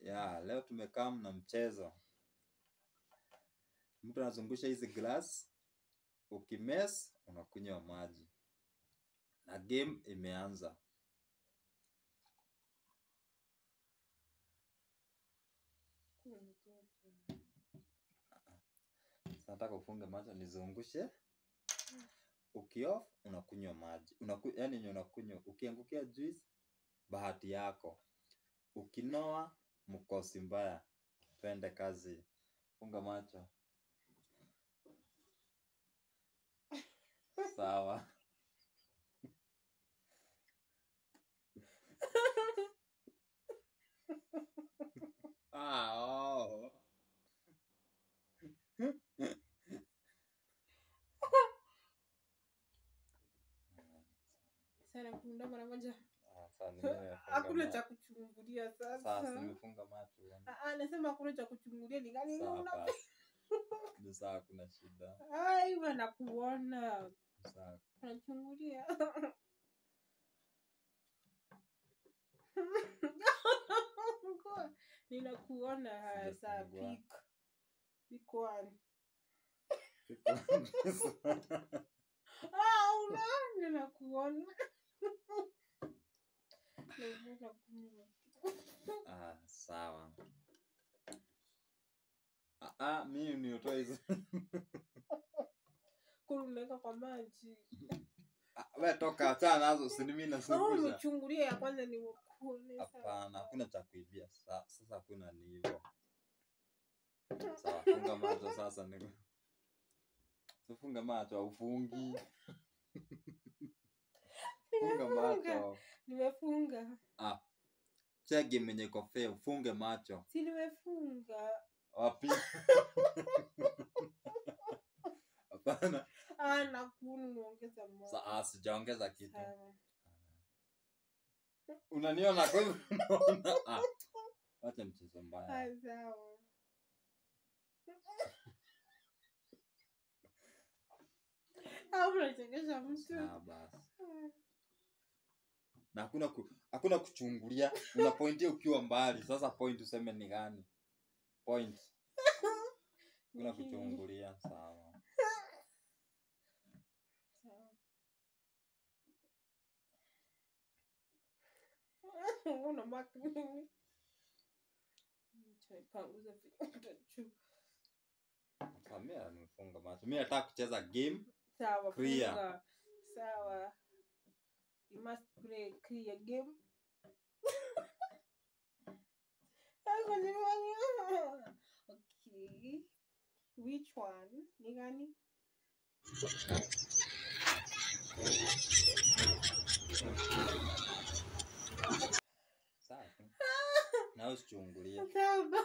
ya leo tumekaa na mchezo mtu anazungusha hizi glass ukimes unakunywa maji na game imeanza Sasa nataka ufunge macho nizungushe ukioff unakunywa maji Unaku, yani yenye unakunywa ukiangukia juice bahati yako ukinoa mkosi mbaya twende kazi funga macho sawa ah, oh. Sana kunda mara moja. Ah, sawa, nimefunga Hakuna macho. cha kuchungulia Sasa sasa. nimefunga macho bwana. Ah, ah, nasema hakuna cha kuchungulia ni gani Sawa una basi. Ni sawa, kuna shida. Ai, bana kuona. Ni sawa. Unachungulia. Ninakuona haya saa Sijafungua. pick. Pick one. Ah, una ninakuona. Ninakuona. Ah, sawa. Ah, ah, mimi niotoa hizo. Kuna unaweka kwa maji. Ah, we toka achana nazo, si mimi Kama nasungusha. umechungulia ya kwanza ni ukuone. Hapana, hakuna cha kuibia. Sa- Sasa hakuna ni hivyo. Sawa, funga macho sasa ni. Sifunga macho, haufungi. Funga macho. Nimefunga. Ah. Cheki mwenye kofia, ufunge macho. Si nimefunga. Wapi? Hapana. Ah, nakunu niongeza moja. Sa- ah, sijaongeza kitu. Sawa. Unaniona kwa hivyo unaona. Ah. Wacha mchezo mbaya. Ah, sawa. Ah, unachekesha mtu. Ah, basi. Na hakuna ku, hakuna kuchungulia. Una pointia ukiwa mbali. Sasa point useme ni gani? Point. Hakuna Ni hii. kuchungulia. Sawa. Sawa. Una mark nini? Nitaipanguza vidole juu. Sasa mimi nimefunga macho. Mimi nataka kucheza game. Sawa, Clear. funga. Sawa. You must play clear game. Ako nimefanya. Okay. Which one? Ni gani? Sawa. Na usichungulie. Sawa.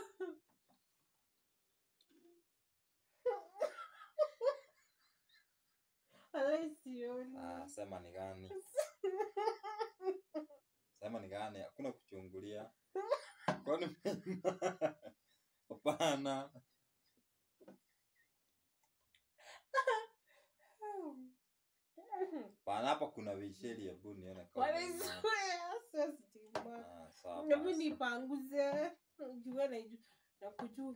Alai sioni. Ah, sema ni gani? Sema ni gani? Hakuna kuchungulia. Kwani Hapana. Pana hapa kuna visheli hebu nione kama. What is unaona. Sasa sijui. Ah, sawa. Hebu basi. nipanguze jua na ju- na kujua.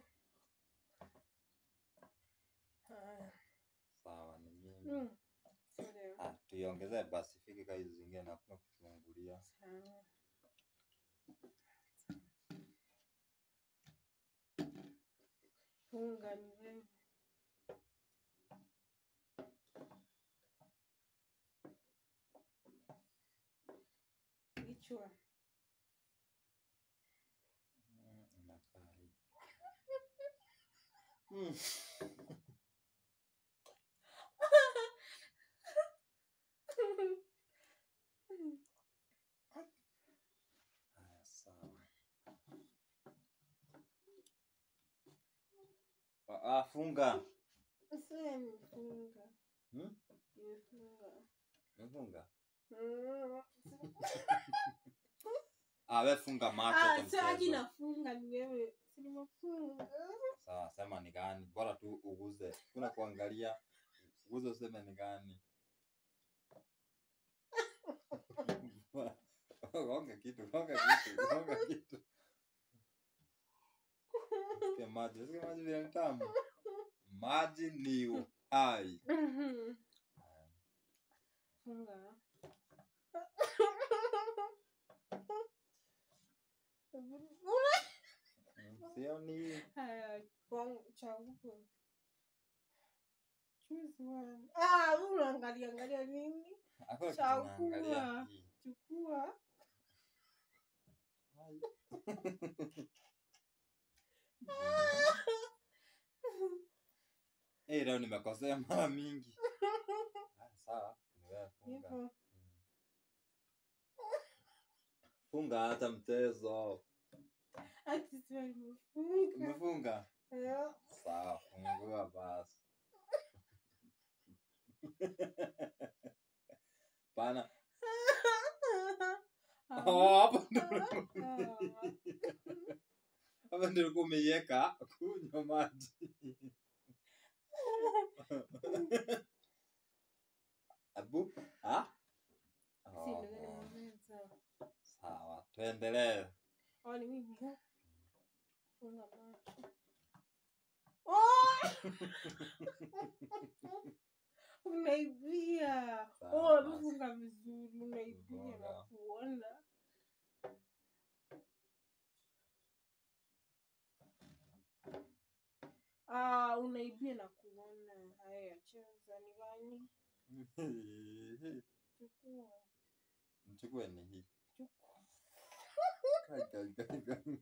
Haya. Sawa ni mimi. Mm. Sawa. Ah, tuiongezee basi fiki kama hizi zingine hakuna kuchungulia. Sawa. Funga ni wewe. Kichwa. Mm, inakaa hivi. Mm. Haya, sawa. Ah, ah, funga. Sasa nimefunga. Hmm? Nimefunga. Umefunga? Mm. Ah, we funga macho Ah, kwa sasa mchezo. nafunga ni wewe. Si nimefunga. Sawa, sema ni gani? Bora tu uguze. Kuna kuangalia. Uguze useme ni gani. Gonga kitu, gonga kitu, gonga kitu. maji Unasikia maji vile ni tamu maji ni uhai Funga. Mm, sioni Haya, kwangu chagua. Choose one. Ah, wewe unaangalia angalia nini? hakuna kitu Chagua. naangalia hii. Chukua. Hai. Eh, leo nimekosea mara mingi Ah, sawa ni wewe funga Hivyo. funga hata mchezo Ati sio nimefunga. umefunga Eh, sawa fungua basi pana Ah. Oh, hapo ndo Ah. hapo ndio ulikuwa umeiweka kunywa maji abu ah Si ndio Oh, nimemaliza. sawa tuendelee Oh, ni mimi. ha? Funga macho. Oh! Unaibia. Sawa, Oh, basi. funga vizuri. Unaibia Funga. na kuona. Ah, unaibia na kuona. Haya, cheza ni gani? Chukua. mchukue ni hii Chukua. Kai, kai, kai, kai.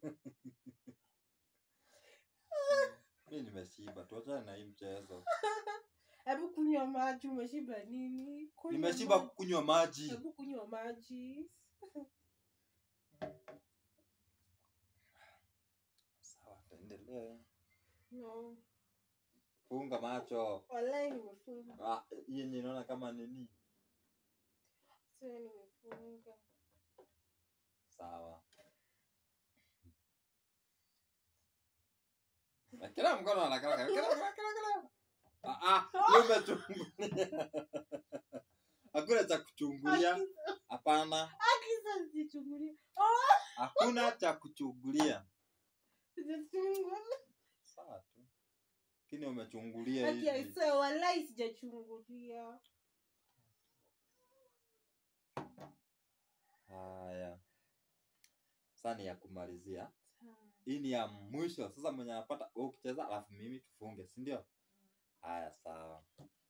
mi nimeshiba tuachane na hii mchezo Hebu kunywa maji. Umeshiba nini? Kunywa nimeshiba maji. kunywa maji Hebu kunywa maji. sawa tuendelee No. funga macho Wallahi nimefunga. Ah, hii yenye inaona kama nini Sasa nimefunga. sawa Na kila mkono anakala kila kila kila kila ah ah wewe umechungulia hakuna cha kuchungulia Aki- hapana Akisa sichungulia. hakuna cha kuchungulia Sijachungwa. sawa tu lakini umechungulia Haki ya hivi Isa, wallahi sijachungulia. haya sasa ni ya kumalizia Sawa. hii ni ya mwisho sasa mwenye anapata wewe ukicheza alafu mimi tufunge si ndio haya sawa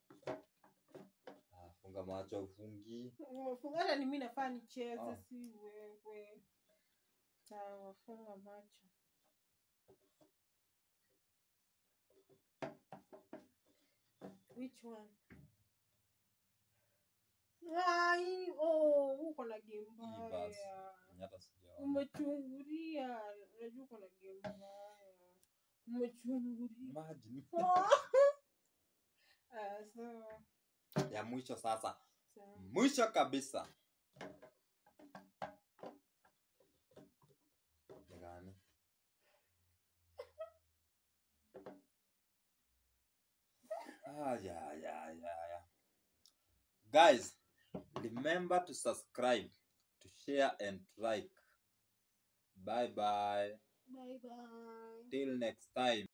Ah, funga macho ufungi Nimefunga hata ni mimi nafaa nicheze Oh. si wewe. Sawa, funga macho. Which one? Ai, oh, uko na game Hii basi. mbaya. Mwenye hata sijaona Umechungulia, unajua uko na game mbaya. Umechungulia. maji Ah, sawa. ya mwisho sasa Sawa. mwisho kabisa Ni gani ah, yeah, yeah, yeah, yeah. guys remember to subscribe to share and like bye bye Bye bye. till next time